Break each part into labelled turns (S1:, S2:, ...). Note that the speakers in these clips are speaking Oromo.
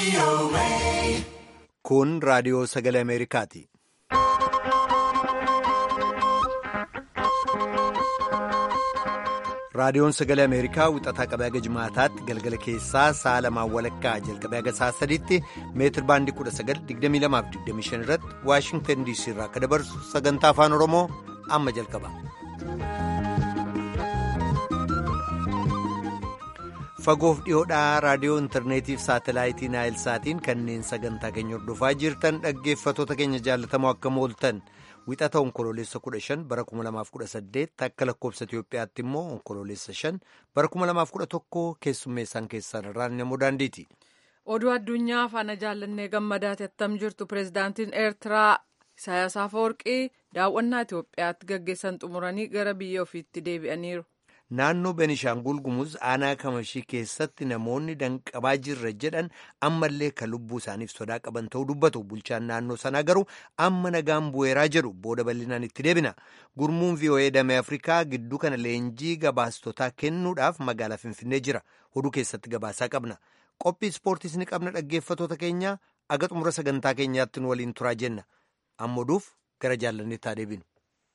S1: Kun raadiyoo sagalee Ameerikaati. Raadiyoon sagalee Ameerikaa wixataa qabee haga jimaataatti galgala keessaa sa'a lamaan walakkaa jalqabee haga sa'a sadiitti meetir baandii 1922-25 irratti Waashingtan DC irraa akka dabarsu sagantaa afaan Oromoo amma jalqaba. Fagoof dhiyoodhaa raadiyoo intarneetiif saatalaayitii naayilsaatiin kanneen sagantaa keenya hordofaa jirtan dhaggeeffatoota keenya jaallatamoo akkam ooltan. Wixata onkoloolessa 15 bara 2018 akka lakkoobsa Itoophiyaatti immoo onkoloolessa 5 bara 2011 keessummeessaan keessan irraan namoo daandiiti.
S2: Oduu addunyaa faana jaallannee gammadaati attam jirtu pirezidaantiin Eertiraa Isaayaas Afeworqii daawwannaa Itoophiyaatti gaggeessan xumuranii gara biyya ofiitti deebi'aniiru.
S1: Naannoo Benishaangul Gumuz aanaa kamashii keessatti namoonni danqabaa jirra jedhan ammallee kan lubbuu isaaniif sodaa qaban ta'uu dubbatu. Bulchaan naannoo sanaa garuu amma nagaan bu'eeraa jedhu booda bal'inaan itti deebina. Gurmuun VOA damee Afrikaa gidduu kana leenjii gabaastotaa kennuudhaaf magaalaa Finfinnee jira. Oduu keessatti gabaasaa qabna. Qophii ispoortiis ni qabna dhaggeeffatoota keenya aga xumura sagantaa keenyaatti nu waliin turaa jenna. Amma oduuf gara jaallanneetti haa deebinu.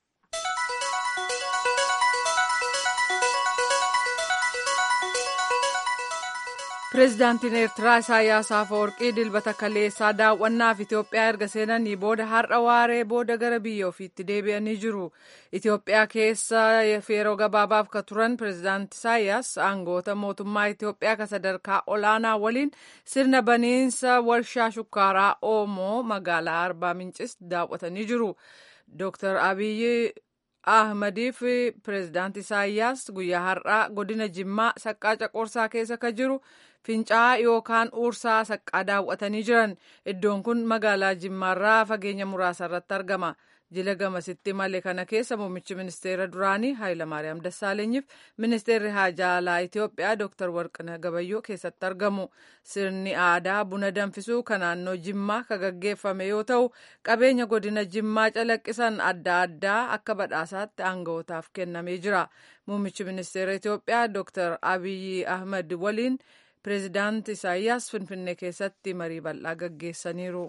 S2: Pireezidaantiin Eertiraa Isaayyaas Afeworqii dilbata kaleessaa daawwannaaf Itoophiyaa erga seenanii booda har'a waaree booda gara biyya ofiitti deebi'anii jiru. Itoophiyaa keessa yeroo gabaabaaf ka turan pireezidaanti Isaayyaas aangoota mootummaa Itoophiyaa ka sadarkaa olaanaa waliin sirna baniinsa warshaa shukkaaraa Oomoo magaalaa Arbaa Mincis daawwatanii jiru. Dr. Abiyyi Ahmadiif pireezidaanti Isaayyaas guyyaa har'aa godina Jimmaa saqqaa caqorsaa keessa ka jiru fincaa'aa yookaan uursaa saqqaa daawwatanii jiran iddoon kun magaalaa Jimmaarraa fageenya muraasa irratti argama. Jila gamasitti malee kana keessa muummichi ministeera duraanii Hayilamaariyaam Dassaalenyiif ministeerri haajaa alaa Itoophiyaa Dr. Warqina Gabayyoo keessatti argamu. Sirni aadaa buna danfisuu kan naannoo Jimmaa ka gaggeeffame yoo ta'u qabeenya godina Jimmaa calaqqisan adda addaa akka badhaasaatti aanga'ootaaf kennamee jira. Muummichi ministeera Itoophiyaa Dr. Abiyyi Ahmad waliin pireezidaanti Isaayyaas Finfinnee keessatti marii bal'aa gaggeessaniiru.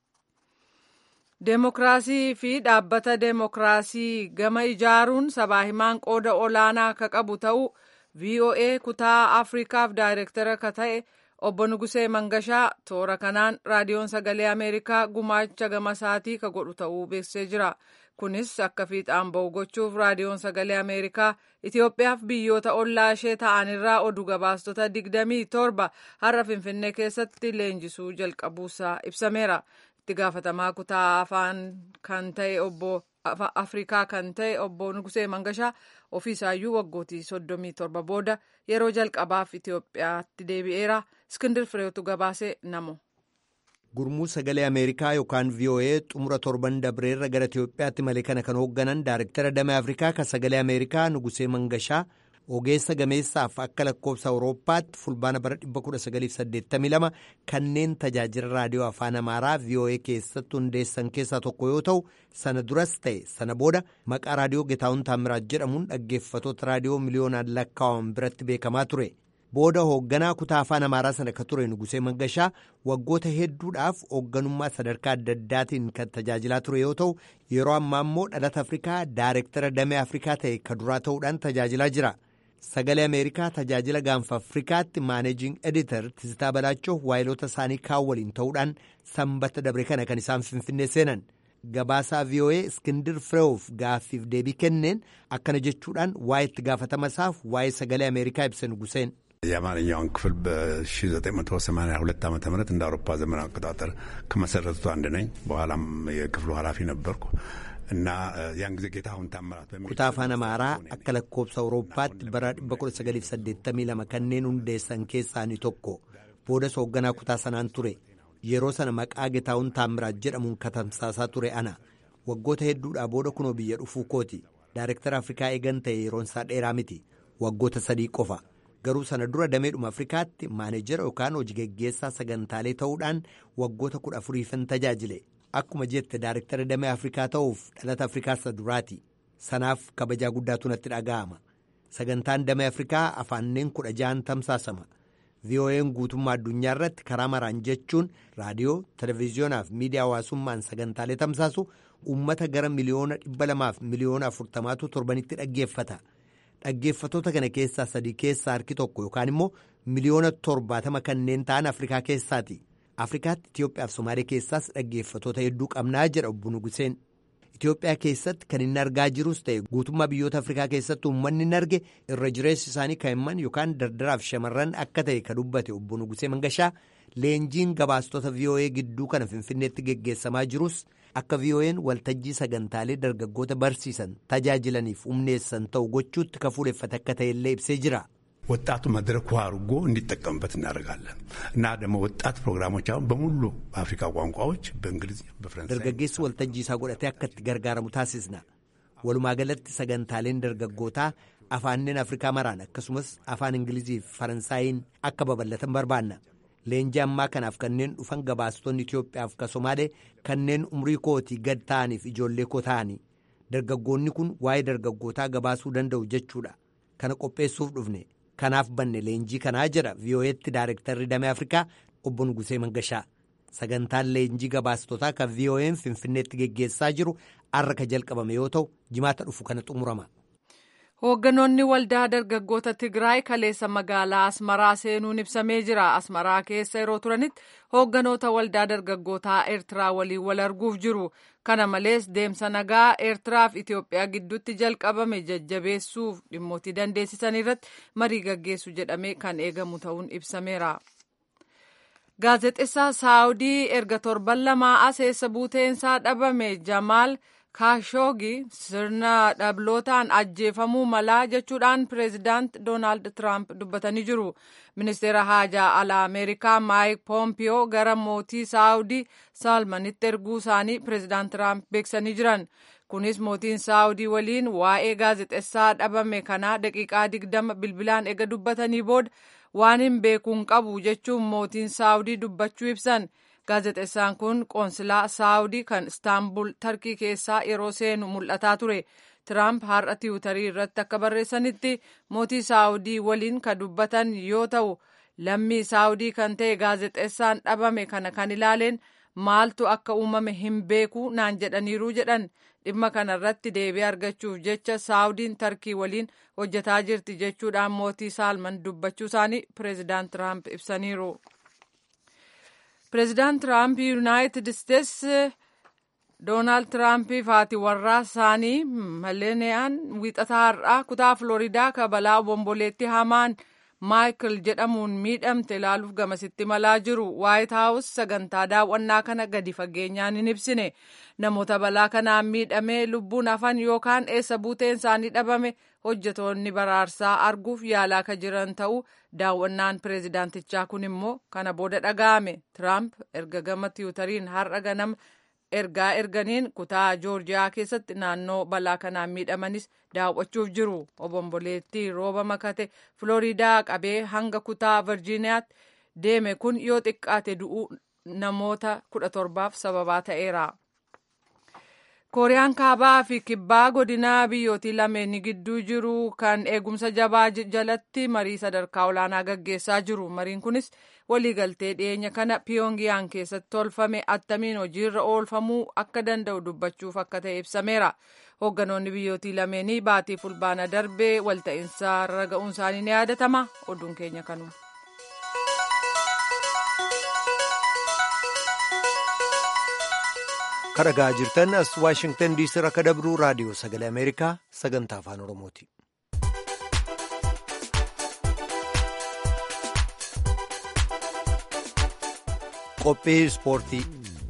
S2: Deemokiraasii fi dhaabbata deemokiraasii gama ijaaruun sabaa himaan qooda olaanaa akka qabu ta'uu VOA kutaa Afrikaaf daayireektara ka ta'e obbo Nugusee Mangashaa toora kanaan raadiyoon sagalee Ameerikaa gumaacha gama isaatii ka godhu ta'uu beeksisee jira. Kunis akka fiixaan ba'u gochuuf raadiyoon sagalee Ameerikaa Itoophiyaaf biyyoota ollaa ishee ta'anirraa oduu gabaastota digdamii torba har'a Finfinnee keessatti leenjisuu jalqabuusaa ibsameera. itti gaafatamaa kutaa afaan kan ta'e obbo afrikaa kan ta'e obbo Nugusee Mangashaa ofiisaayyuu waggootii soddomii torba booda yeroo jalqabaaf Itoophiyaatti deebi'eera. Iskindir Fireetu gabaasee namo.
S1: Gurmuu sagalee Ameerikaa yookaan VOA xumura torban dabreerra gara Itoophiyaatti malee kana kan hoogganan Daayirektara Damee Afrikaa kan sagalee Ameerikaa Nugusee Mangashaa ogeessa gameessaaf akka lakkoofsa awurooppaatti fulbaana bara 1982 kanneen tajaajila raadiyoo afaan amaaraa VOA keessatti hundeessan keessaa tokko yoo ta'u sana duras ta'e sana booda maqaa raadiyoo Getaawun Taamiraat jedhamuun dhaggeeffatoota raadiyoo miliyoonaan lakkaa'aman biratti beekamaa ture. Booda hoogganaa kutaa afaan amaaraa sana ka ture Nugusee Mangashaa waggoota hedduudhaaf hoogganummaa sadarkaa adda addaatiin kan tajaajilaa ture yoo ta'u yeroo ammaa immoo dhalata Afrikaa Daayirektara Damee Afrikaa ta'e ka duraa ta'uudhaan tajaajilaa jira. Sagalee Ameerikaa tajaajila gaanfa Afrikaatti maaneejing editor Tisitaa Balaachoo waayilota isaanii kaan waliin ta'uudhaan sanbata dabre kana kan isaan finfinnee seenan. Gabaasaa VOA Iskindir Fireewuf gaaffiif deebii kenneen akkana jechuudhaan waa'ee itti gaafatama isaaf waa'ee sagalee Ameerikaa ibsa Nuguseen.
S3: የአማርኛውን ክፍል በ1982 ዓ ም እንደ አውሮፓ ዘመን አቆጣጠር ከመሰረቱት አንድ ነኝ። በኋላም የክፍሉ ኃላፊ ነበርኩ። እና ያን ጊዜ ጌታሁን ታምራት
S1: kutaa afaan amaaraa akka lakkoobsa awurooppaatti bara 1982 kanneen hundeessan keessaanii tokko boodas hoogganaa kutaa sanaan ture yeroo sana maqaa getaawun taamiraat jedhamuun katamsaasaa ture ana waggoota hedduudhaa booda kunoo biyya dhufuu kooti daayirektara afrikaa eegan ta'e yeroon isaa dheeraa miti waggoota sadii qofa garuu sana dura dameedhuma afrikaatti maaneejara yookaan hojii geggeessaa sagantaalee ta'uudhaan waggoota kudha afuriifin tajaajile akkuma jette daayirektara damee afrikaa ta'uuf dhalata afrikaa isa duraati sanaaf kabajaa guddaatu natti dhaga'ama sagantaan damee afrikaa afaanneen kudha ja'an tamsaasama VOA'n guutummaa addunyaa irratti karaa maraan jechuun raadiyoo, televezyiyoonaa fi miidiyaa hawaasummaan sagantaalee tamsaasu uummata gara miliyoona dhibba lamaaf miliyoona afurtamaatu torbanitti dhaggeeffata. Dhaggeeffatoota kana keessaa sadii keessaa harki tokko yookaan immoo miliyoona torbaatama kanneen ta'an Afrikaa keessaati. Afrikaatti Itoophiyaa fi Somaalee keessaas dhaggeeffatoota hedduu qabnaa jedha obbo Nuguseen. Itoophiyaa keessatti kan inni argaa jirus ta'e guutummaa biyyoota Afrikaa keessatti uummanni inni arge irra jireessi isaanii kaa'imman yookaan dardaraaf shamarran akka ta'e kan dubbate obbo Nugusee Mangashaa leenjiin gabaastota VOA gidduu kana Finfinneetti geggeessamaa jirus akka VOA'n waltajjii sagantaalee dargaggoota barsiisan tajaajilaniif humneessan ta'u gochuutti ka fuudheffate akka ta'ellee ibsee jira.
S3: ወጣቱ መድረኩ አድርጎ እንዲጠቀምበት እናደርጋለን እና ደግሞ ወጣት ፕሮግራሞች አሁን በሙሉ በአፍሪካ ቋንቋዎች በእንግሊዝኛ በፈረንሳይ
S1: dargaggeessi waltajjii isaa godhatee akka itti gargaaramu taasisna walumaa galatti sagantaaleen dargaggootaa afaanneen afrikaa maraan akkasumas afaan ingilizii fi faransaayiin akka babal'atan barbaanna leenjii ammaa kanaaf kanneen dhufan gabaastonni itiyoophiyaaf ka somaalee kanneen umrii kootii gad ta'aniif ijoollee koo ta'anii dargaggoonni kun waa'ee dargaggootaa gabaasuu danda'u jechuudha kana qopheessuuf dhufne kanaaf banne leenjii kanaa jedha vii'oo'eetti daarektarri damee afrikaa obbo Nugusee Mangashaa sagantaan leenjii gabaastotaa kan vii'oo'een finfinneetti geggeessaa jiru har'a ka jalqabame yoo ta'u jimaata dhufu kana xumurama.
S2: Hoogganoonni waldaa dargaggoota Tigraay kaleessa magaalaa Asmaraa seenuun ibsamee jira. Asmaraa keessa yeroo turanitti hoogganoota waldaa dargaggootaa Eertiraa waliin wal arguuf jiru. Kana malees deemsa nagaa Eertiraa fi Itoophiyaa gidduutti jalqabame jajjabeessuuf dhimmoota dandeessisan irratti marii gaggeessu jedhamee kan eegamu ta'uun ibsameera. Gaazexeessaa Saawudii erga torban lamaa as eessa buuteensaa dhabame Jamaal kaashoogi sirna dhablootaan ajjeefamuu malaa jechuudhaan pireezidaant doonaald tiraamp dubbatanii jiru ministeera haajaa alaa ameerikaa maayik poompiyoo gara mootii saawudii saalmanitti erguu isaanii pireezidaant tiraamp beeksanii jiran kunis mootiin saawudii waliin waa'ee gaazexessaa dhabame kanaa daqiiqaa digdama bilbilaan ega dubbatanii booda waan hin beekuun qabu jechuun mootiin saawudii dubbachuu ibsan. gaazexeessaan kun qoonsilaa saawudii kan istaanbul tarkii keessaa yeroo seenu mul'ataa ture tiraamp har'a tiwutarii irratti akka barreessanitti mootii saawudii waliin kan dubbatan yoo ta'u lammii saawudii kan ta'e gaazexeessaan dhabame kana kan ilaaleen maaltu akka uumame hin beeku naan jedhaniiru jedhan dhimma kana irratti deebii argachuuf jecha saawudiin tarkii waliin hojjetaa jirti jechuudhaan mootii saalman dubbachuu isaanii pireezidaant tiraamp ibsaniiru. Pireezidaant Tiraamp Yuunaayitid Isteets Doonaald Tiraampiif haati warraa isaanii Maleniyaan wiixataa har'aa kutaa Filooridaa kabalaa obomboleetti hamaan Maayikil jedhamuun miidhamte ilaaluuf gamasitti malaa jiru. Waayit Haawus sagantaa daawwannaa kana gadi fageenyaan hin ibsine. Namoota balaa kanaan miidhamee lubbuun hafan yookaan eessa buuteen isaanii dhabame hojjetoonni baraarsaa arguuf yaalaa ka jiran ta'uu daawwannaan pireezidaantichaa kun immoo kana booda dhaga'ame. Tiraamp erga gama tiwutariin har'a ganama ergaa erganiin kutaa joorjiyaa keessatti naannoo balaa kanaan miidhamanis daawwachuuf jiru. Obomboleettii rooba makate Filooriidaa qabee hanga kutaa Virjiiniyaatti deeme kun yoo xiqqaate du'uu namoota kudha torbaaf sababaa ta'eera. kooriyaan kaabaa fi kibbaa godina biyyootii lameen gidduu jiru kan eegumsa jabaa jalatti marii sadarkaa olaanaa gaggeessaa jiru mariin kunis waliigaltee dhiyeenya kana piyongiyaan keessatti tolfame attamiin hojiirra oolfamuu akka danda'u dubbachuuf akka ta'e ibsameera hoogganoonni biyyootii lameenii baatii fulbaana darbee walta'iinsa irra ga'uun isaanii ni yaadatama oduun keenya kanuma.
S1: kadhagaa jirtan as waashingtan diisii irraa dabruu raadiyoo sagalee ameerikaa sagantaa afaan oromooti. qophii ispoortii.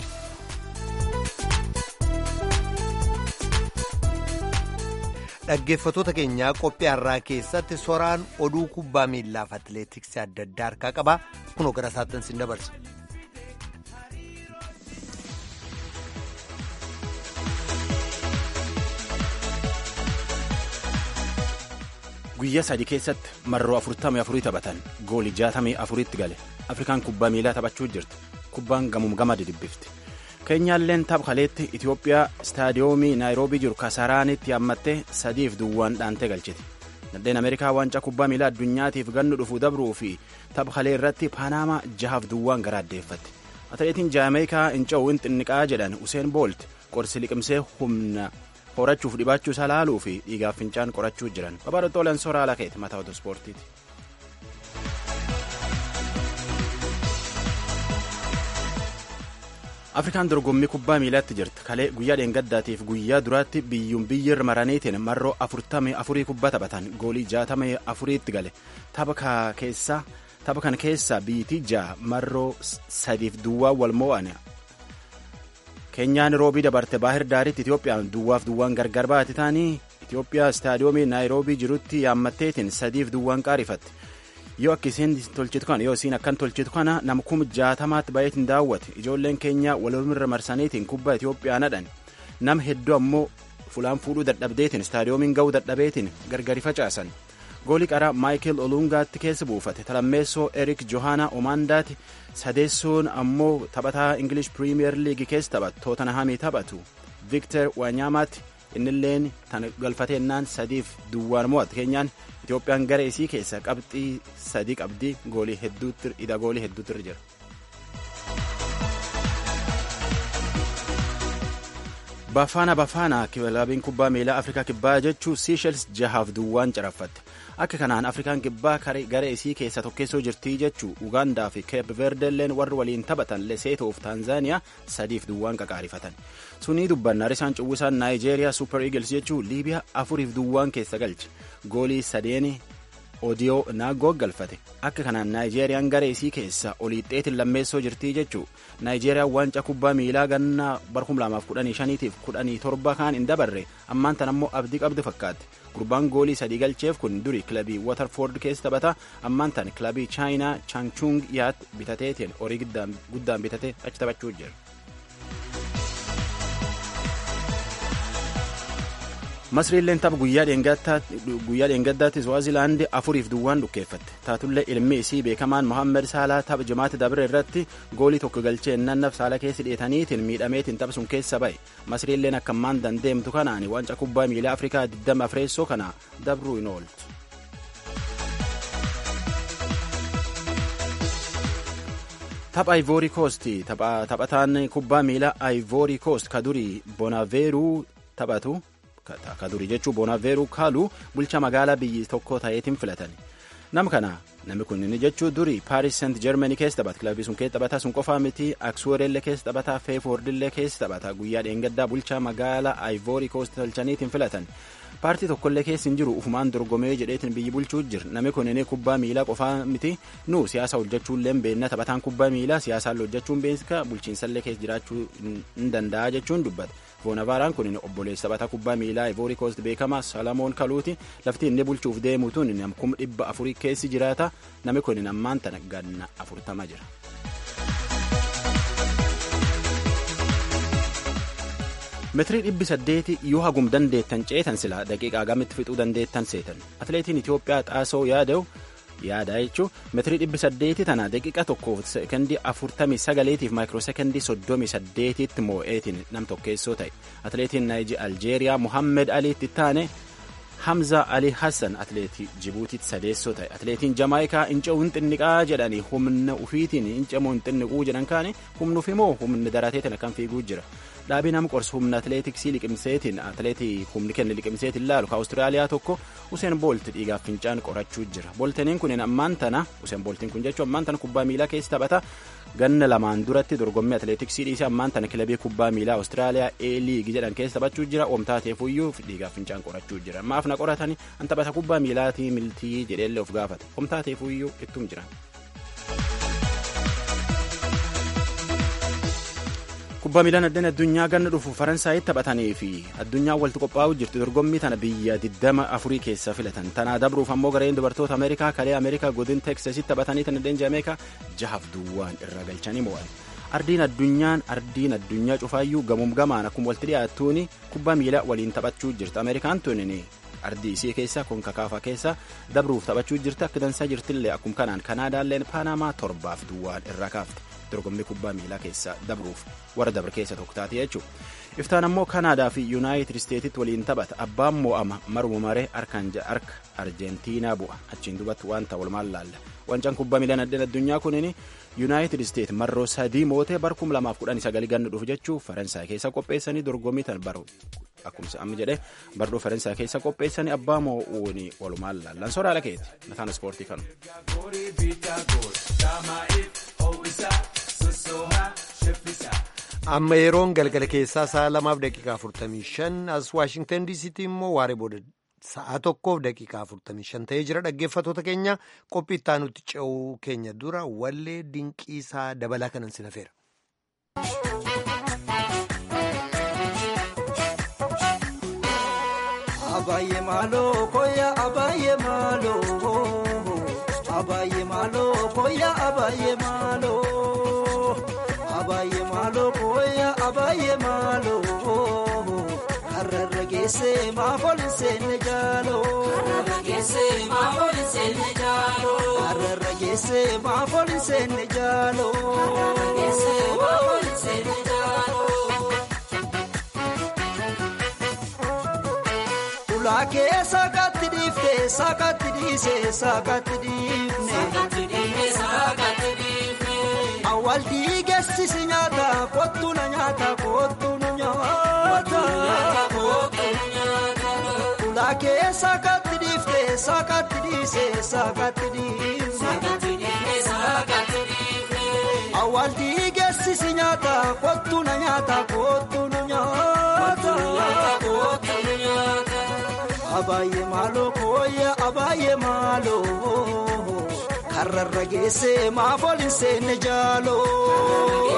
S1: dhaggeeffatoota keenyaa qophii har'aa keessatti soraan oduu kubbaa miillaaf atileetiksii adda addaa harkaa qaba kunoo gara isaatti sin dabarsa.
S4: guyyaa sadii keessatti marroo afurtamii afurii taphatan goolii jaatamii afuritti gale afrikaan kubbaa miilaa taphachuu jirti kubbaan gamuum gama didibbifti keenyaalleen tapha kaleetti itiyoophiyaa istaadiyoomii naayiroobii jiru kasaraanitti hammattee sadiif duwwaan dhaantee galchiti Nadheen Ameerikaa waancaa kubbaa miilaa addunyaatiif gannu dhufu dabruu fi tapha kalee irratti Paanamaa jahaaf duwwaan gara addeeffatti. Atileetiin Jaameekaa Incawu xinniqaa jedhan Useen Boolt qorsi liqimsee humna horachuuf dhibaachuu isaa laaluu fi dhiigaaf fincaan qorachuu jiran. Babaarottoo Lensoo Raalaa Keeti mataa otoo ispoortiiti. afrikaan dorgommii kubbaa miilaatti jirti kalee guyyaa dheengaddaatiif guyyaa duraatti biyyuun biyyirra maraniitiin marroo afurtamii afurii kubbaa taphatan goolii jaatamii afuriitti gale tapha keessaa tapha kana keessaa biitii ja'a marroo sadiif duwwaa wal mo'an keenyaan roobii dabarte baahir daaritti itiyoophiyaan duwwaaf duwwaan gargar baate taanii itiyoophiyaa istaadiyoomii naayiroobii jirutti yaammatteetiin sadiif duwwaan qaarifatte yoo akka isiin tolchitu kana yoo isiin akkan tolchitu kana nama kuma jaatamaatti baay'eetiin daawwate ijoolleen keenya walirra marsaniitiin kubbaa Itoophiyaa nadhan nama hedduu ammoo fulaan fuudhuu dadhabdeetiin istaadiyoomiin ga'uu dadhabeetiin gargari facaasan goolii qaraa maayikil olungaatti keessa buufate talammeessoo erik johaana omaandaati sadeessoon ammoo taphataa ingilish piriimiyer liigii keessa taphatu tootanhamii taphatu viktor waanyaamaatti innilleen tan galfateennaan sadiif duwwaan mo'atte keenyaan Itoophiyaan gara isii keessa qabxii sadii qabdii goolii hedduutti hidha goolii hedduutti irra jira. Bafaana Bafaana kilabiin kubbaa miilaa Afrikaa Kibbaa jechuun Seashels jahaaf duwwaan caraffatte. Akka kanaan Afrikaan Kibbaa gara isii keessa tokkeessoo jirtii jechuu Ugaandaa fi Keep Verdelleen warri waliin taphatan Leseetoo fi Taanzaaniyaa sadiif duwwaan qaqaarifatan. Sunii dubbanna risaan cuwwisaan Naayijeeriyaa Super Eagles jechuun Liibiyaa afuriif duwwaan keessa galche. Goolii sadeeni odiyoo naagoo galfate akka kanaan naayijeeriyaan gara isii keessa oliixxeetiin lammeessoo jirtii jechuu naayijeeriyaan waancaa kubbaa miilaa gannaa bara 2015tiif 17 kaan hin dabarre ammaan tan ammoo abdii qabdu fakkaatti gurbaan goolii sadii galcheef kun duri kilabii waterford keessa taphata ammaan tan kilabii chaayinaa chaangchung yaat bitateetiin horii guddaan bitatee achi taphachuu jira. masriilleen tapha guyyaa dheengaddaatti swaazilaandi afuriif duwwaan dhukkeeffatte taatullee ilmi isii beekamaan mohammed saalaa tapha jimaata dabre irratti goolii tokko galchee nannaf saala keessa dhiyeetaniitiin miidhameetiin tapha sun keessa ba'e masriilleen akka ammaan dandeemtu kanaan waancaa kubbaa miilaa afrikaa 20 afreessoo kana dabruu hin ooltu. tapha ivory coast taphataan kubbaa miilaa ivory coast ka durii bonaveeruu taphatu ka durii jechuun bonaveeruu kaaluu bulcha magaalaa biyyi tokko ta'eetiin filatan nama kana namni kun inni jechuun durii paaris seent jeermanii keessa taphata kilabii sun keessa taphata sun qofaa miti aksuureellee keessa taphata feefoordillee keessa taphata guyyaa dheengaddaa bulcha magaalaa ivory coast tolchaniitiin filatan paartii tokkollee keessa hin jiru ufumaan dorgomee jedheetiin biyyi bulchuu jira namni kun inni kubbaa miilaa qofaa miti nu siyaasa hojjechuullee beenna taphataan kubbaa miilaa siyaasaan hojjechuun beeksika bulchiinsallee keessa jiraachuu hin danda'a jechuun dubbata. Voonavaaraan kun obboleessa taphataa kubbaa miilaa Ivory Coast beekamaa Salamoon Kaluuti lafti inni bulchuuf deemu tun kuma dhibba afurii keessi jiraata namni kun ammaan tana ganna afurtama jira. Meetirii dhibbi saddeeti yoo hagum dandeettan ceetan silaa daqiiqaa gamitti fixuu dandeettan seetan atileetiin Itoophiyaa xaasoo yaada'u yaada jechuun meetirii dhibbi saddeeti tana daqiiqa tokkoof sekondii afurtamii sagaleetiif maayikiroo sekondii soddomii saddeetitti moo'eetiin nam tokkeessoo ta'e atileetiin aljeeriyaa muhammed aliitti taane hamza ali hassan atileetii jibuutiitti sadeessoo ta'e atileetiin jamaayikaa inca'uu hin xinniqaa jedhanii humna ufiitiin incamuu hin xinniquu jedhan kaane humnuuf immoo humni darateetiin akkan fiiguu jira dhaabii nama qorsu humna atileetiksii liqimseetiin atileetii humni kenne liqimseetiin laalu ka awustiraaliyaa tokko useen boolti dhiigaaf fincaan qorachuu jira booltaniin kun ammaan tana useen booltiin kun jechuun ammaan tana kubbaa miilaa keessa taphata ganna lamaan duratti dorgommii atileetiksii dhiisee ammaan tana kilabii kubbaa miilaa awustiraaliyaa e liigi jedhan keessa taphachuu jira omtaateefuyyuu dhiigaaf fincaan qorachuu jira maaf na qoratani an taphata kubbaa miilaatii miltii jedheellee of gaafate omtaateefuyyuu ittum jiran. kubbaa miilaan addeen addunyaa ganna dhufu faransaayitti taphatanii fi addunyaan walitti qophaa'uu jirtu dorgommii tana biyya 24 keessa filatan tanaa dabruuf ammoo gareen dubartoota ameerikaa kalee ameerikaa godin teksasitti taphatanii tan addeen jaameekaa jahaaf duwwaan irra galchanii mo'an ardiin addunyaan ardiin addunyaa cufaayyuu gamuum gamaan akkuma walitti dhiyaattuun kubbaa miilaa waliin taphachuu jirtu ameerikaan tunin ardii isii keessa konkakaafaa keessa dabruuf taphachuu jirti akka dansaa jirtillee akkuma kanaan kanaadaalleen paanamaa torbaaf duwwaan irra kaafte dorgommii kubbaa miilaa keessa dabruuf warra dabre keessa tokko taate jechuudha. Iftaan ammoo Kanaadaa fi Yuunaayitid Isteetitti waliin taphata. Abbaan mo'ama maruma maree harka Arjentiinaa bu'a. Achiin duubatti wanta walumaan laalla. Wancaan kubbaa miilaa addunyaa kunin Yuunaayitid Isteet marroo sadii mootee bara kuma lamaaf kudhan sagal ganna dhufu jechuu Faransaay keessa qopheessanii dorgommii tan baru. Akkuma amma jedhee bardoo Faransaay keessa qopheessanii abbaa moo'uun walumaan laallan soraa lakeeti. Mataan ispoortii kanu.
S1: amma yeroon galgala keessaa sa'a lamaaf daqiiqaa 45 as waashingtan diisiitti immoo waaree booda sa'a tokkoof daqiiqaa 45 ta'ee jira dhaggeeffatoota keenya qophii itti aanutti ce'uu keenya dura wallee dinqiisaa dabalaa kanan sinafeera.
S5: Abaayyee maaloo koyaa abaayyee maaloo abaayyee maaloo koyaa abaayyee maaloo abaayyee maaloo koyaa abaayyee maaloo hararra geessee maafooli seenne jaaloo hararra geessee maafooli seenne jaaloo hararra geessee maafooli seenne jaaloo hararra geessee maafooli seenne jaaloo. Ulaakee saakatti dhiiftee saakatti dhiisee saakatti dhiifne. Awwaal dhiigeessisi nyaata kottu na nyaata kottu nu nyaata. Ulaakee saakatti dhiiftee saakatti dhiisee saakatti dhiifne. Awwaal dhiigeessisi nyaata kottu na nyaata kottu nu nyaata. Abaayyee maaloo kooyya abaayyee maaloo karrarra geessee maafooliin seenne jaaloo.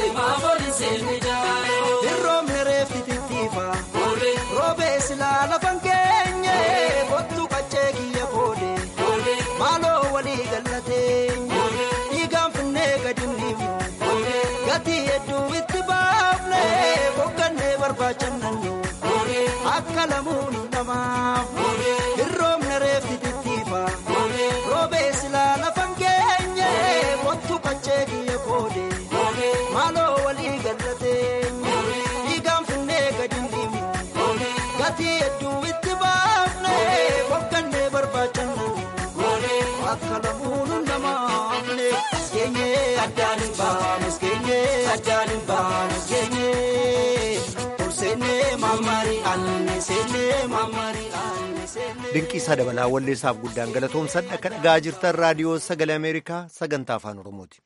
S5: Hirroomni reefti tittiifa roobee silaa lafan keenye kottu qaccee kiyya koode maaloo walii gallateenye dhiigaan finnee gadi dhiifnu gatii hedduu itti baafne boqqannee barbaachannannu akka lamuun namaaf hirroomni reefti tittiifa roobee silaa lafan keenye kottu qaccee kiyya koode maaloo walii gallateenye dhiigaan finnee gadi dhiifnu gatii hedduu itti baafne boqqannee barbaachannu akka lamuun namaafne keenye addaan hin baanu keenye addaan hin baanu keenye olseenne mammari anne seenne mammari anne seenne.
S1: Dinqiisaa dabalaa walleessaaf guddaan galatoomsan akka dhagaa jirtan raadiyoo sagalee Ameerikaa sagantaa afaan Oromooti.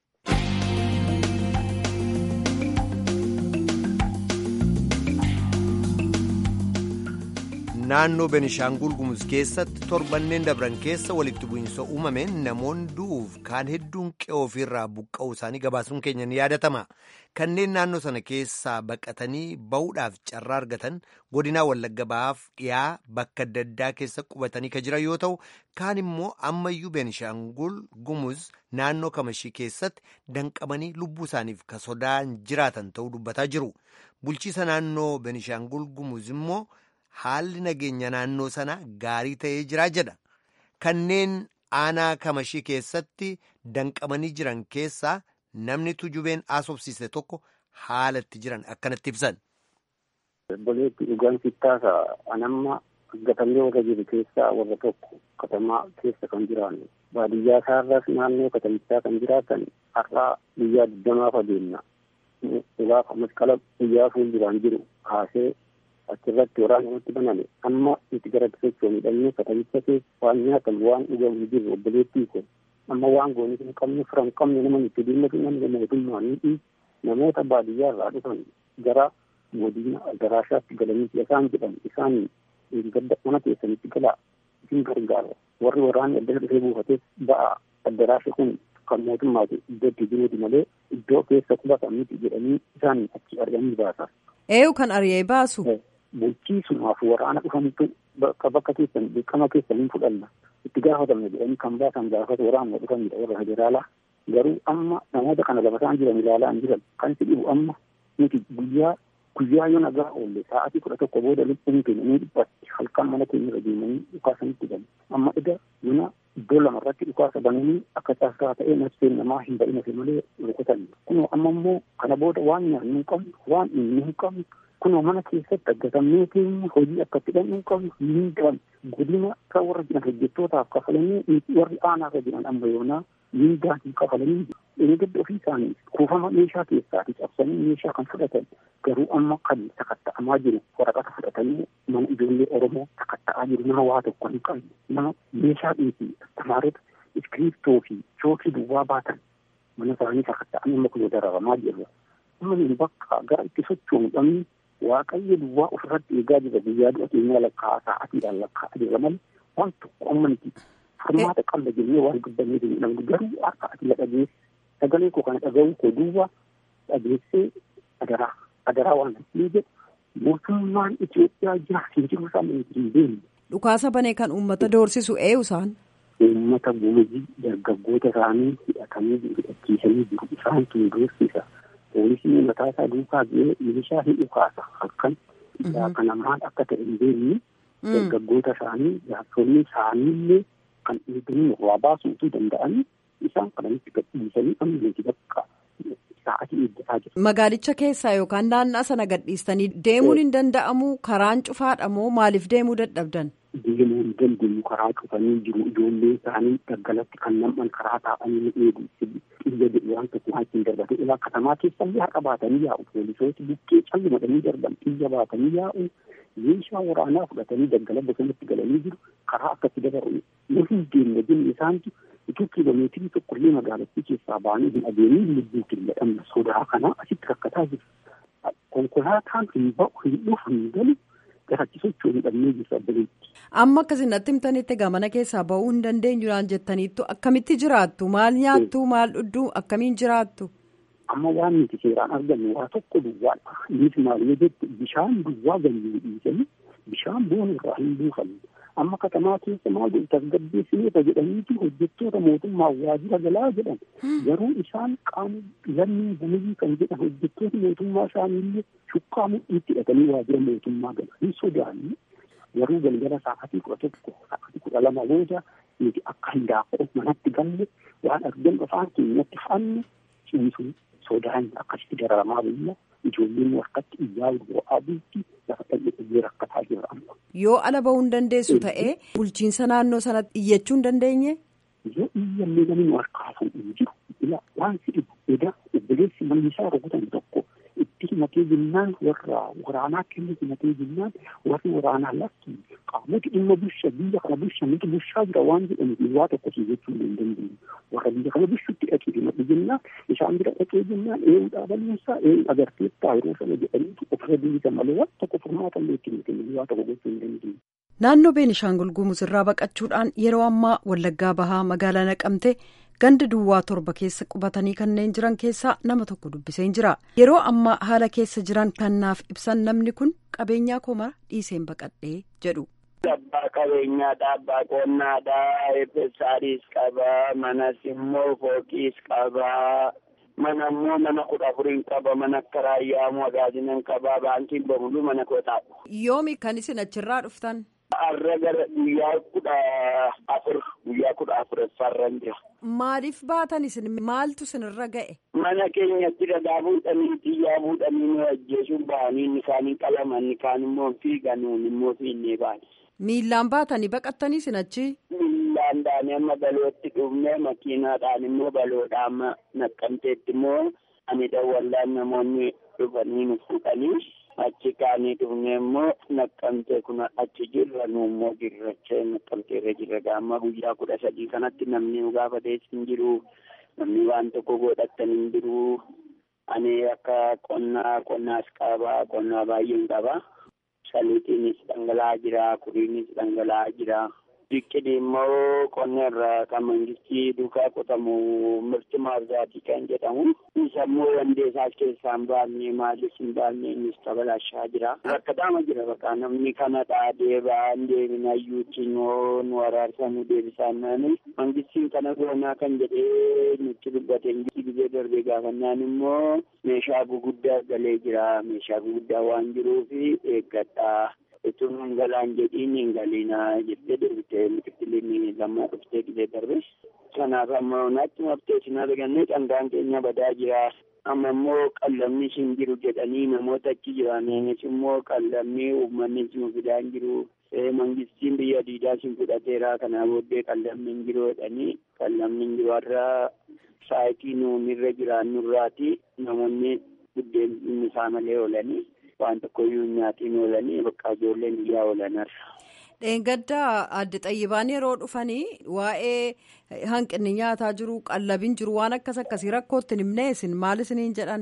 S1: Naannoo Benishaangul Gumuz keessatti torbanneen dabran keessa walitti bu'iinsa uumameen namoonni du'uuf kaan hedduun qe'oo ofirraa buqqa'uu isaanii gabaasuun keenya ni yaadatama. Kanneen naannoo sana keessaa baqatanii bahuudhaaf carraa argatan godinaa Wallagga Bahaaf dhiyaa bakka adda addaa keessa qubatanii kan jiran yoo ta'u, kaan immoo ammayyuu Benishaangul Gumuz naannoo Kamashii keessatti danqamanii lubbuu isaaniif ka sodaan jiraatan ta'uu dubbataa jiru. Bulchiisa naannoo Benishaangul Gumuz immoo haalli nageenya naannoo sana gaarii ta'ee jira jedha. Kanneen aanaa kamashii keessatti danqamanii jiran keessaa namni tujubeen asobsiise tokko haala itti jiran akkanatti ibsan.
S6: Obboleetti dhugaan sittaasa anamma gatamee warra jiru keessaa warra tokko katamaa keessa kan jiraannu baadiyyaa isaarras naannoo katamichaa kan jiraatan har'aa guyyaa digdamaaf adeemna. Dhugaaf masqala guyyaa fuulduraan jiru kaasee achirratti waraana nutti baname amma nuti gara sochoon hidhannee katamicha keessa waan nyaatamu waan dhugamu jiru obboleettii kun amma waan goonii hin qabne fira hin qabne nama nutti dhimmatu namni mootummaa ni namoota baadiyyaa irraa dhufan gara godina daraashaatti galanii isaan jedhan isaan gadda mana keessanitti galaa isin gargaara warri waraanni adda dhufee buufates ba'a addaraasha kun kan mootummaati iddootti jiruuti malee iddoo keessa qubatan miti jedhanii isaan achi arganii baasa.
S7: Eeyu kan ari'ee baasu.
S6: bulchiisumaaf waraana dhufantu bakka bakka keessan dirqama keessan hin fudhanna itti gaafatamne jedhanii kan baasan gaafata waraanuma dhufanidha warra federaalaa garuu amma namoota kana lafa isaan jiran ilaalaa hin jiran kan si dhibu amma nuti guyyaa guyyaa yoo nagaa oolle sa'aatii kudha tokko booda lubbuun keenya ni dhiphatti halkan mana keenya irra deemanii dhukaasanitti galu amma eda mana iddoo lamarratti dhukaasa bananii akka taasisaa ta'ee nafseen namaa hin ba'in hafe malee rukutan kunoo amma immoo kana booda waan nyaannu hin qabnu waan inni hin qabnu kunoo mana keessatti aggatamnee keenya hojii akka itti dhannu hin qabnu hin galan godina irra warra jiran hojjettootaaf kafalanii warri aanaa irra jiran amma yoonaa miindaa hin kafalanii eeggadda ofii isaanii kuufama meeshaa keessaati cabsanii meeshaa kan fudhatan garuu amma kan sakatta'amaa jiru waraqata fudhatanii mana ijoollee oromoo sakatta'aa jiru nama waa tokko hin qabne nama meeshaa dhiisii tamaarota iskiriiptoo fi chookii duwwaa baatan mana isaanii sakatta'anii amma kunoo dararamaa jiru amma nuyi bakka gara itti sochoonu dhabni waaqayyo duwwaa ofirratti eegaa jira guyyaa du'a keenyaa lakkaa'aa sa'aatiidhaan lakkaa'aa jira malee waan tokko amma nuti furmaata qalla jennee waan dubbannee jiru namni garuu akka ati dhageesse sagalee koo kana dhaga'uu koo duwwaa dhageessee adaraa adaraa waan hin jedhu mootummaan Itoophiyaa jira hin jiru isaan hin beekne.
S7: Dhukaasa banee kan uummata doorsisu eenyu isaan?
S6: Uummata gumii dargaggoota isaanii hidhatanii hidhachiisanii jiru isaan tun doorsisa. Poolisii mataa isaa duukaa bu'ee milishaa hin dhukaasa halkan isaa kana maal akka ta'e hin beekne dargaggoota isaanii jaarsolii isaaniillee kan eeganii waa baasuutu danda'anii isaan kanatti gadhiisanii amma bakka sa'atii eeggataa jiru.
S7: Magaalicha keessaa yookaan naannaa sana gadhiistanii deemuun hin danda'amu karaan cufaadha moo maaliif deemuu dadhabdan?
S6: Deemuu hin dandeenyu karaa cufanii jiru ijoollee isaanii daggalatti kan nam'an karaa taa'anii ni eegu xiyya jedhu waan tokko waan ittiin darbate ilaa katamaa keessallee haqa baatanii yaa'u poolisooti bukkee calli madanii darban xiyya baatanii yaa'u meeshaa waraanaa fudhatanii daggala bosonatti galanii jiru karaa akkatti dabaru nu hin deemne jenne isaantu utuu kiiloomeetirii tokkollee magaalattii keessaa baanii hin adeemin lubbuu killadhamna sodaa kanaa asitti rakkataa jiru konkolaataan hin ba'u hin dhufu hin galu garachi socho'uu hin dhabnee jirtu addabaleetti.
S7: Amma akkasinatti himtanitti gamana keessaa ba'uu hin dandeenyudhaan jettaniittu akkamitti jiraattu maal nyaattu maal dhugdu akkamiin jiraattu.
S6: Amma waan nuti seeraan argannu waa tokko duwwaadha. Innis maal yoo jettu bishaan duwwaa ganyuu dhiisanii bishaan boonu irraa hin buufanne. Amma katamaa keessa maal godhu tasgabbeessineeta jedhaniiti hojjettoota mootummaa waajjira galaa jedhan. Garuu isaan qaama lammii gumii kan jedhan hojjettoota mootummaa isaaniillee shukkaa mudhiitti hidhatanii waajjira mootummaa galan hin sodaanne. Garuu galgala sa'aatii kudha tokko sa'aatii kudha lama booda nuti akka hindaaqoo manatti galle waan argan afaan keenyatti fanne ciisu sodaan akkasitti dararamaa biyya ijoolleen harkatti iyyaa bu'aa bulti lafa dhalli rakkataa jira amma.
S7: Yoo ala bahuu hin dandeessu ta'ee bulchiinsa naannoo sanatti iyyachuu hin dandeenye.
S6: Yoo iyyallee namni nu harkaa fuudhu jiru ila waan si dhibu edaa obboleessi manni isaa rukutan tokko itti himatee jennaan warra waraanaa kennu himatee jennaan warri waraanaa lakki qaamoti dhimma busha biyya kana busha nuti bushaa jira waan jedhaniif waa tokko si jechuu hin dandeenyu warra biyya kana bushutti dhaqee himadhu jennaan isaan bira dhaqee jennaan eeyu dhaabaluunsaa eeyu agarteettaa yeroo sana jedhaniitu ofirra biyya malee waan tokko furmaata illee itti hin waa tokko gochuu hin dandeenyu.
S7: Naannoo Beenishaangul Gumuz irraa baqachuudhaan yeroo ammaa Wallaggaa Bahaa magaalaa Naqamtee ganda duwwaa torba keessa qubatanii kanneen jiran keessaa nama tokko dubbiseen jira. Yeroo ammaa haala keessa jiran kan naaf ibsan namni kun qabeenyaa koo mara dhiiseen baqadhee jedhu.
S8: Abbaa qabeenyaadha, abbaa qonnaadha, eebbisaanis qaba, manas immoo fooqiis qaba. Mana immoo mana kudha afuriin qaba, mana akka raayyaa magaazinan qaba, baankiin bamuluu mana kootaadha.
S7: Yoomi kan isin achirraa dhuftan?
S8: Har'a gara guyyaa kudha afur guyyaa kudha afuraffaarran jira.
S7: Maaliif baatan isin maaltu isinirra ga'e?
S8: Mana keenyatti dhagaa fuudhanii xiyyaa fuudhanii nu ajjeesuun bahanii inni kaaniin qalaman inni kaan immoo fiigan nuun immoo fiinnee baane.
S7: Miillaan baatanii baqattanii isin achi?
S8: Miillaan daanii amma balootti dhufnee makiinaadhaan immoo baloodhaan amma naqqamteetti immoo ani dawwallaan namoonni dhufanii nu fuudhanii. achi kaanii dhufne immoo naqqamtee kun achi jirra nu immoo jirracha naqqamteerra jirra gaamma guyyaa kudha sadii kanatti namni nu gaafatees hin jiru namni waan tokko godhattan hin jiru ani akka qonnaa qonnaas qaba qonnaa baay'een qaba saliitiinis dhangala'aa jira kuriinis dhangala'aa jira biqili immoo qonna irraa kan mangistii duukaa qotamu mirti maarzaatii kan jedhamu isa immoo wandeessaas keessaa hin baafne maalis hin baafne innis tabalaashaa jira rakkataama jira bakka namni kanadha deebaa hin deebinayyuutti yoo nu waraarsa nu deebisaan naani mangistiin kana goonaa kan jedhee nutti dubbate gizee darbee gaafannaan immoo meeshaa guguddaa galee jira meeshaa guguddaa waan jiruufi eeggadhaa utuu hin galaan jedhiin hin galiinaa jettee deebitee miqitiliin lammaa dhuftee qilee darbe. Kanaaf amma naatti maftee isin arganne dhangaan keenya badaa jira. Amma immoo qallamni hin jiru jedhanii namoota achi jiraniinis immoo qallamni uummanni nu fidaa hin jiru. Mangistiin biyya diidaa sin fudhateera kanaa booddee qallamni hin jiru jedhanii qallamni hin jiru har'a saayitii nuun irra jiraannu irraati namoonni buddeen isaa malee oolanii waan tokkoyyuu nyaatiin oolanii bakka ijoolleen biyyaa oolan har'a.
S7: Dheengaddaa adde xayyibaan yeroo dhufanii waa'ee hanqinni nyaataa jiru qallabiin jiru waan akkas akkasii rakkootti hin himne isin maal isiniin jedhan?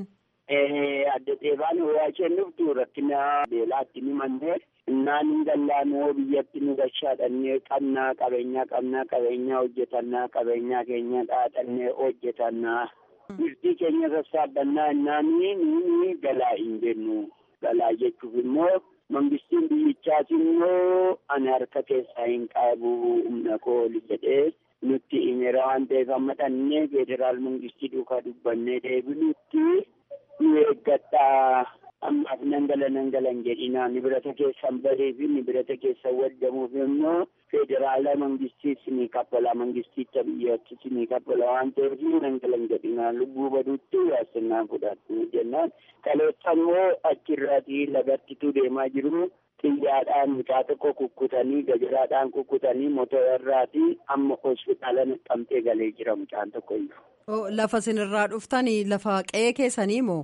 S8: Adde xayyibaan waa isheen dhuftu rakkina beelaatti ni mannee innaan hin gallaanoo biyyatti nu gashaadhannee qabnaa qabeenyaa qabnaa qabeenyaa hojjetannaa qabeenyaa keenya dhaadhannee hojjetannaa. Birtii keenya sassaabannaa innaan ni galaa hin jennu. Galaa jechuuf immoo. Mangistiin biyyichaas immoo ani harka keessaa hin qabu humna kooli jedhee nutti himeera waan ta'eef amma dhannee federaal mangistii duukaa dubbannee deebinutti nu eeggadhaa ammaaf nangala nangalan jedhinaa nibirata keessan badee fi nibirata keessan waddamuuf immoo federaala mangistiis ni kaffala mangisticha biyyattis ni kaffala waan ta'eef nangalan jedhinaa lubbuu baduutti yaasinnaan fudhatu jennaan kaleessa immoo achirraatii lagattitu deemaa jiru xiyyaadhaan mucaa tokko kukkutanii gajaraadhaan kukkutanii motorarraatii amma hospitaala naqamtee galee jira mucaan tokko iyyuu.
S7: Lafa sinirraa dhuftanii lafa qe'ee keessanii moo?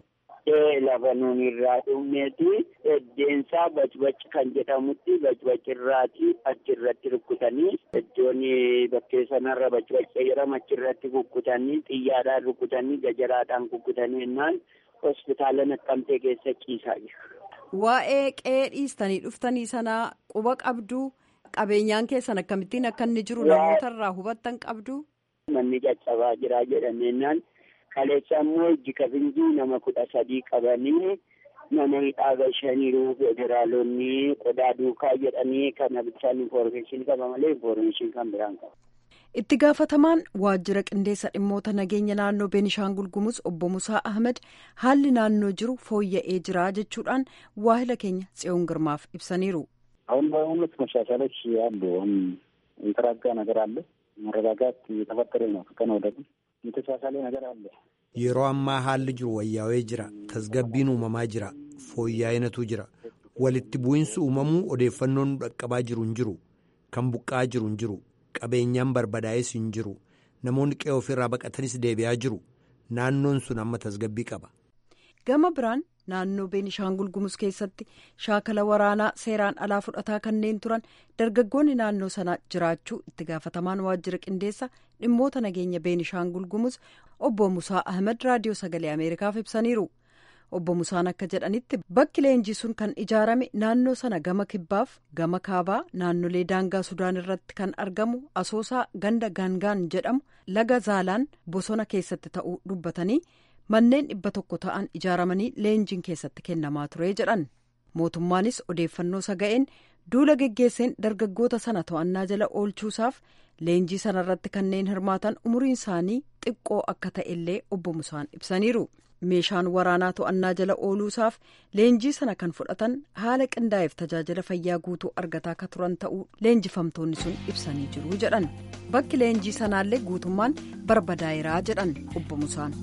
S8: lafa nuun irraa dhumneeti eddeensaa bacbac kan jedhamutti bacbac irraati achirratti rukkutanii iddoon bakkee sanarra bacbac jedhama achirratti kukkutanii xiyyaadhaan rukkutanii gajaraadhaan kukkutanii jennaan hospitaala naqqamtee keessa ciisaa jiru.
S7: Waa'ee qe'ee dhiistanii dhuftanii sanaa quba qabduu qabeenyaan keessan akkamittiin akka inni jiru namootarraa hubattan qabduu.
S8: Manni caccabaa jira jedhameenyaan. kaleessa immoo ijji kabinjii nama kudha sadii qabanii mana hidhaa gashaniiru federaalonni qodaa duukaa jedhanii kana bishaan infoormeeshinii qaba malee infoormeeshinii kan biraan qaba.
S7: itti gaafatamaan waajjira qindeessa dhimmoota nageenya naannoo beenishaangul gumuz obbo musaa ahmed haalli naannoo jiru fooyya'ee jira jechuudhaan waahila keenya tsiyoon girmaaf ibsaniiru.
S6: አሁን በእውነት መሻሻሎች አሉ። አሁን የተረጋጋ ነገር አለ። መረጋጋት እየተፈጠረ ነው ከቀን ወደ ቀን የተሻሻለ ነገር አለ።
S1: yeroo ammaa haalli jiru wayyaawee jira tasgabbiin uumamaa jira fooyya'inatu jira walitti bu'insi uumamuu odeeffannoon dhaqqabaa jiru hin jiru kan buqqaa jiru hin jiru qabeenyaan barbadaa'es hin jiru namoonni qe'ee ofirraa baqatanis deebi'aa jiru naannoon sun amma tasgabbii qaba.
S7: gama biraan naannoo beenishaangul gumuz keessatti shaakala waraanaa seeraan alaa fudhataa kanneen turan dargaggoonni naannoo sana jiraachuu itti gaafatamaan waajjira qindeessa dhimmoota nageenya beenishaangul gumuz obbo musaa ahmed raadiyoo sagalee ameerikaaf ibsaniiru obbo musaan akka jedhanitti bakki leenjii sun kan ijaarame naannoo sana gama kibbaaf gama kaabaa naannolee daangaa sudaan irratti kan argamu asoosaa ganda gaangaan jedhamu laga zaalaan bosona keessatti ta'uu dubbatanii. manneen dhibba tokko ta'an ijaaramanii leenjiin keessatti kennamaa ture jedhan mootummaanis odeeffannoo saga'een duula geggeesseen dargaggoota sana to'annaa jala oolchuusaaf leenjii sanarratti kanneen hirmaatan umuriin isaanii xiqqoo akka ta'ellee obbo Musaan ibsaniiru meeshaan waraanaa to'annaa jala ooluusaaf leenjii sana kan fudhatan haala qindaa'eef tajaajila fayyaa guutuu argataa akka turan ta'uu leenjifamtoonni sun ibsanii jiru jedhan bakki leenjii sanaallee guutummaan barbadaa'eeraa jedhan obbo Musaan.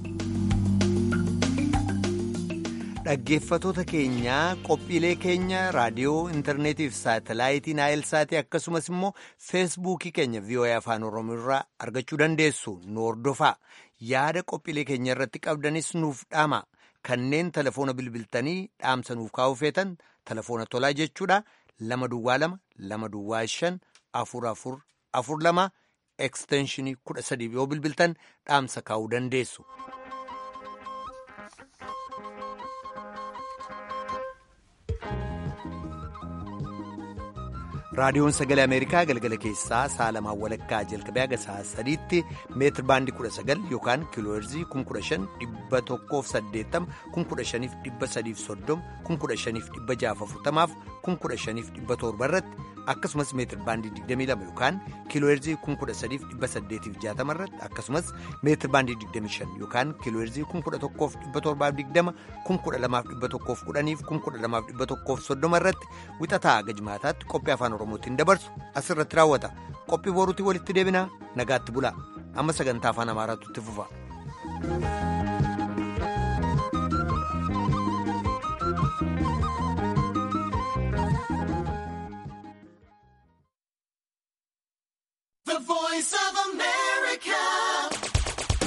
S1: dhaggeeffatoota keenyaa qophiilee keenya raadiyoo intarneetiif saatalaayitii naayilsaatii akkasumas immoo feesbuukii keenya voa afaan oromoo irraa argachuu dandeessu nu hordofaa yaada qophiilee keenya irratti qabdanis nuuf dhaama kanneen telefoona bilbiltanii dhaamsa nuuf kaa'uu feetan telefoona tolaa jechuudha lama duwwaa lama lama duwwaa shan afur afur afur lama ekstenshinii kudha sadii yoo bilbiltan dhaamsa kaa'uu dandeessu. raadiyoon sagalee ameerikaa galgala keessaa sa'a lamaan walakkaa jalqabee haga sa'a sadiitti meetir baandii kudha sagal yookaan kiilooherzii kun kudha shan dhibba tokkoof saddeettama kun kudha shaniif dhibba sadiif soddoma kun kudha shaniif dhibba jaaf afurtamaaf kun kudha shaniif dhibba torba irratti akkasumas meetir baandii 22 yookaan kiilooheerzii 13860 irratti akkasumas meetir baandii 25 yookaan kiilooheerzii 11,720 12,110 12,130 irratti wixataa gajmaataatti qophii afaan oromootiin dabarsu asirratti raawwata qophii boruutii walitti deebinaa nagaatti bulaa amma sagantaa afaan amaaraatu itti fufa.